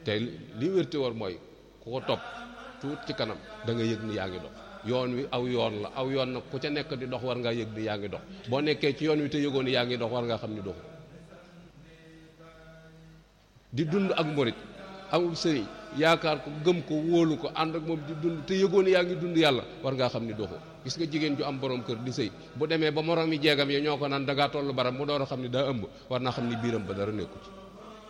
te li wérte war mooy ku ko topp tuut ci kanam da nga yëg ni yaa ngi dox yoon wi aw yoon la aw yoon nag ku ca nekk di dox war ngaa yëg ni yaa ngi dox boo nekkee ci yoon wi te yëgoon ni yaa ngi dox war ngaa xam ni doxu di dund ak murit amul sëriñ yaakaar ko gëm ko wóolu ko ànd ak moom di dund te yëgoon ni yaa ngi dund yàlla war ngaa xam ni doxu gis nga jigéen ju am borom kër di sëy bu demee ba moroom yi jeegam yi ñoo ko naan dangaa tollu baram mu door a xam ni daa ëmb war naa xam ni biiram ba dara nekku ci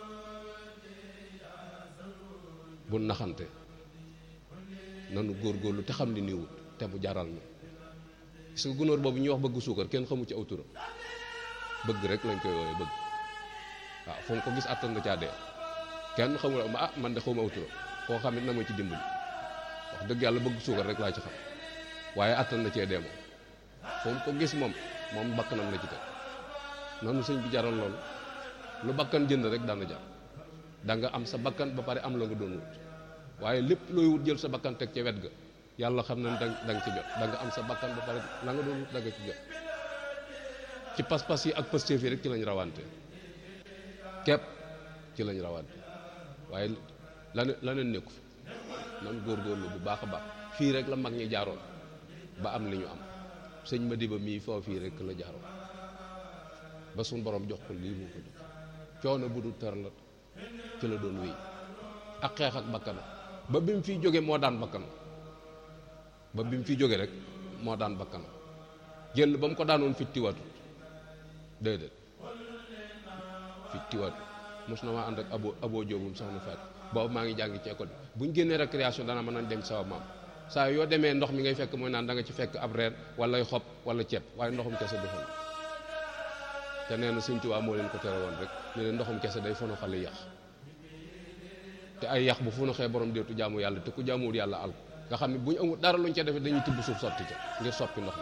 bu naxante nanu góorgóorlu te xam ni niwut te mu jaral na gis nga gunóor boobu ñuy wax bëgg suukar kenn xamu ci aw turam bëgg rek lañ koy woowee bëgg waaw fu mu ko gis attan na caa dee kenn xamul ma ah man de xawma aw turam koo xam it na ma ci dimbali wax dëgg yàlla bëgg suukar rek laa ci xam waaye attan na cee dee moom fu mu ko gis moom moom bakkanam la ci teg noonu sëñ bi jaral loolu lu bakkan jënd rek daana jar da nga am sa bakkan ba pare am la nga doon wut waaye lépp looy wut jël sa bakkan teg ca wet ga yàlla xam na da nga ci jot da nga am sa bakkan ba pare la nga doon wut da nga ci jot ci pas-pas yi ak pëstéef yi rek ci lañ rawante képp ci lañ rawante waaye lane laneen nekku fi nan góorgóorlu bu baax a baax fii rek la mag ñi jaaroon ba am li ñu am sëñ Madiba mii foo fii rek la jaaroon ba suñ borom jox ko lii mu ko jox coono bu du ter la ci la doon wéy ak xeex ak bakkanam ba bi mu fiy jóge moo daan bakkanam ba bi mu fiy jóge rek moo daan bakkanam jël ba mu ko daanoon fittiwatut déedéet fittiwatut mos na maa ànd ak abo abo jóobum soxna Faat boobu maa ngi jàngi ci école bi bu ñu génnee récréation dana mën nañ dem sawa maam saa yoo demee ndox mi ngay fekk mooy naan da nga ci fekk ab reer wala xob wala ceeb waaye ndoxum kese du fa te nee na Sëñ Tuubaa moo leen ko tere woon rek ne leen ndoxum kese day fono xale yax te ay yax bu fono xee borom deetu jaamu yàlla te ku jaamuwul yàlla al nga xam ne bu ñu amul dara luñ ca defee dañuy tibb suuf sotti ca ngir soppi ndox mi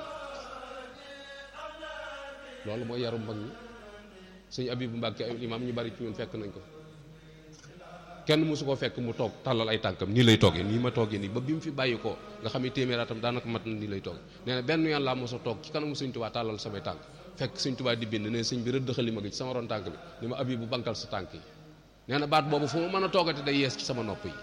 loolu mooy yarum mag ñi sëñ Abibu Mbàkke ay imaam ñu bari ci ñun fekk nañ ko kenn mosu koo fekk mu toog tàllal ay tànkam nii lay toogee nii ma toogee nii ba bi mu fi bàyyi ko nga xam ne téeméeraatam daanaka mat na nii lay toogee nee na benn yoon laa mos a toog ci kanamu sëñ Tuubaa tàllal samay tànk fekk sëñ Tuubaa di bind ne sëñ bi rëdd xalima gi ci sama ron tànk bi ni ma Abibu bankal sa tànk yi nee na baat boobu fu ma mën a toogati day yees ci sama nopp yi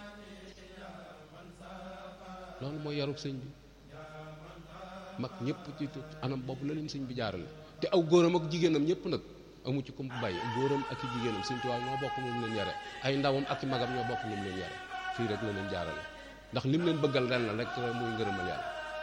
loolu mooy yarub sëñ bi mag ñëpp ci anam boobu la leen sëñ bi jaarale te aw góoram ak jigéenam ñëpp nag amu ci comme bu bàyyi góoram ak i jigéenam sëñ Tuubaa ñoo bokk moom leen yare ay ndawam ak i magam ñoo bokk moom leen yare fii rek la leen jaarale ndax lim leen bëggal ren la rek muy ngërëmal yàlla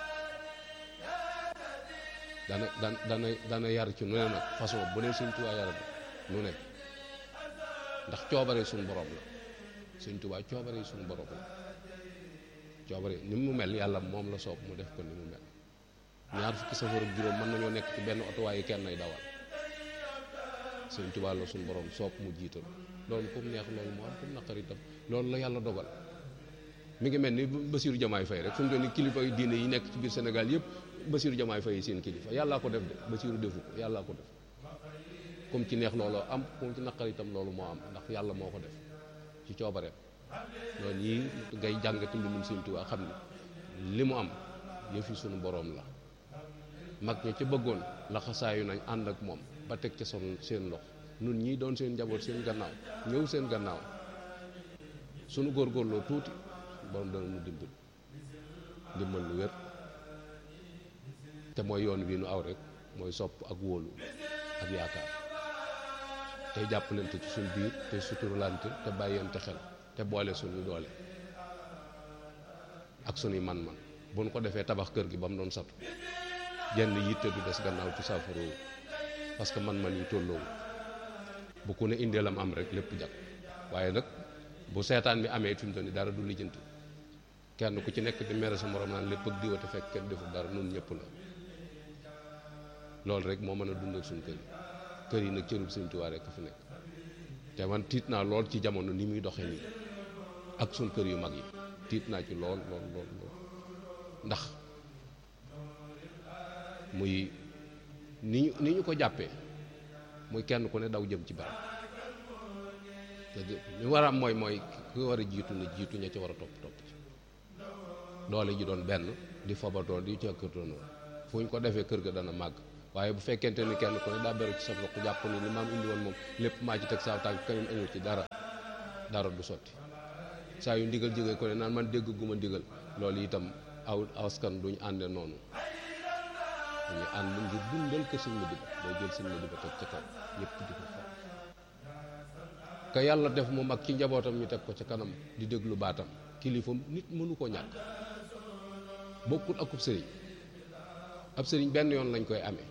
dana dana dana dana yar ci nu ne nag façon bu ne sëñ Tuubaa yara bi nu ne ndax coobare suñu borom la sëñ Tuubaa coobare suñu borom la coobare ni mu mel yàlla moom la soob mu def ko ni mu mel ñaar fukki safar ak juróom mën nañoo nekk ci benn oto waaye kenn ay dawal sëñ Tuubaa la suñu borom soob mu jiital loolu comme neex loolu moo am comme naqar itam loolu la yàlla dogal mi ngi mel ni Bassirou Diomaye Faye rek fu mu doon ni kilifa yu diine yi nekk ci biir Sénégal yëpp Bassirou Diomaye Faye seen kilifa yàllaa ko def de Bassirou defu ko yàllaa ko def comme ci neex loolu am comme ci naqar itam loolu moo am ndax yàlla moo ko def ci coobareem loolu yii ngay jàngati mbindum sëñ Tuubaa xam ni li mu am yëfi suñu borom la mag ña ca bëggoon laxasaayu nañ ànd ak moom ba teg ca son seen lox nun ñii doon seen njaboot seen gannaaw ñëw seen gannaaw sunu góorgóorloo tuuti borom dana nu dimbal dimbal lu wér te mooy yoon wi nu aw rek mooy sopp ak wóolu ak yaakaar tey jàppalante ci suñ biir te suturlante te bàyyante xel te boole suñu doole ak suñuy man-man bu nu ko defee tabax kër gi ba mu doon satu jenn yitte du des gannaaw ci saafaroo parce que man-man yi tolloowu bu ku ne indee lam am rek lépp jag waaye nag bu seetaan bi amee fi mu toll nii dara du lijjanti kenn ku ci nekk di mere sa morom naan lépp ak diwate fekk kenn deful dara nun ñëpp la loolu rek moo mën a dundal suñu kër yi kër yi nag cërub Sëñ Tuubaa rek fi nekk te man tiit naa lool ci jamono ni muy doxee nii ak suñ kër yu mag yi tiit naa ci lool lool lool lool ndax muy ni ñu ni ñu ko jàppee muy kenn ku ne daw jëm ci barab te li war a am mooy mooy ki war a jiitu na jiitu ña ci war a topp topp ci doole ji doon benn di fobatoo di càkkatoo noonu fu ñu ko defee kër ga dana màgg waaye bu fekkente ni kenn ku ne daa beru ci sa loxo jàpp ni li maam indi woon moom lépp maa ci teg saa tànk keneen amul ci dara dara du sotti saa yu ndigal jógee ko ne naan man dégg gu ma ndigal loolu itam aw askan duñu ànde noonu dañuy ànd ngir dundal ko sëñ Madiba day jël sëñ Madiba teg ca kaw ñëpp di ko fa ka yàlla def mu mag ci njabootam ñu teg ko ca kanam di déglu baatam kilifam nit mënu ko ñàkk bokkul akub sëriñ ab sëriñ benn yoon lañ koy amee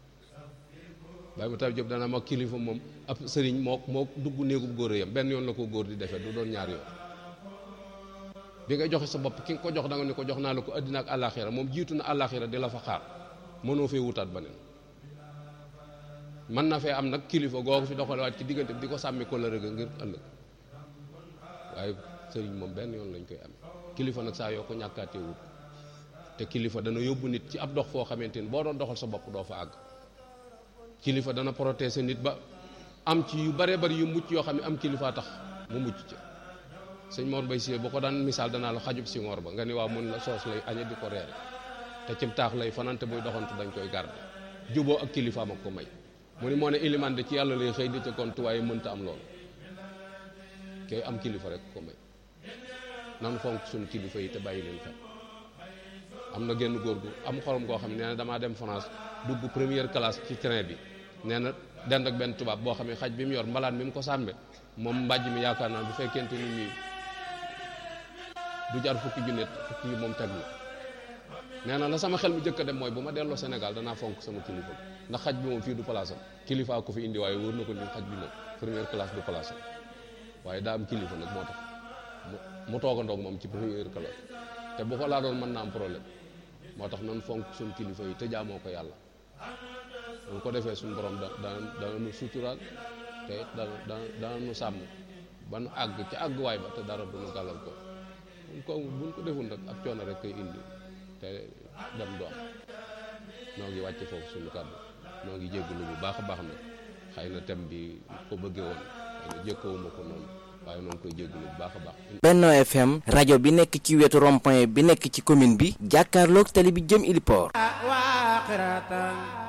Baye Matar Diop dana mag kilifa moom ab sëriñ moo moo dugg néegub góor yam benn yoon la ko góor di defee du doon ñaar yoon bi nga joxe sa bopp ki nga ko jox da nga ni ko jox naa la ko àddina ak àllaaxira moom jiitu na àllaaxira di la fa xaar mënoo fee wutaat beneen mën na fee am nag kilifa googu fi doxalewaat ci diggante bi di ko sàmmi ko la rëgg ngir ëllëg waaye sëriñ moom benn yoon lañ koy amee kilifa nag saa yoo ko ñàkkaatee wut te kilifa dana yóbbu nit ci ab dox foo xamante ni boo doon doxal sa bopp doo fa àgg kilifa dana protéger nit ba am ci yu bare bari yu mucc yoo xam ne am kilifa tax mu mucc ci sëñ Mor Bay Siyee bu ko daan misaal danaa la xajub si ngoor ba nga ni waaw mun la soos lay añe di ko reere te cib taax lay fanante buy doxantu dañ koy garde juboo ak kilifaam ak ko may mu ni moo ne iliman de ci yàlla lay xëy di ca kontu waaye mënta am loolu kay am kilifa rek ko may nan fonk suñu kilifa yi te bàyyi leen xel am na genn góor gu am xorom koo xam ne nee na damaa dem France dugg première classe ci train bi nee na dend ak benn tubaab boo xam ne xaj bi mu yor mbalaan mi mu ko sàmbe moom mbàjj mi yaakaar naa bu fekkente ni nii du jar fukki junne fukki moom teg na nee na la sama xel mi jëkk a dem mooy bu ma delloo Sénégal danaa fonk sama kilifa ndax xaj bi moom fii du place am kilifa ko fi indi waaye wóor na ko ni xaj bi moom première classe du place am waaye daa am kilifa nag moo tax mu toogandoog moom ci première classe te bu ko laa doon mën naa am problème moo tax nan fonk suñ kilifa yi te jaamoo ko yàlla bu ko defee suñ borom da dana dana nu suturaal te dana dana dana nu sàmm ba nu àgg ci àgguwaay ba te dara du nu gàllal ko ko buñ ko deful nag ab coono rek koy indi te dem du am noo ngi wàcce foofu suñu kàddu noo ngi jéggalu bu baax a baax nag xëy na thème bi ko bëggee woon xëy na jëkkawuma ko noonu waaye noo ngi koy jéggalu bu baax a baax Benno FM rajo bi nekk ci wetu rond-point bi nekk ci commune bi jàkkaarloog tali bi jëm Iliport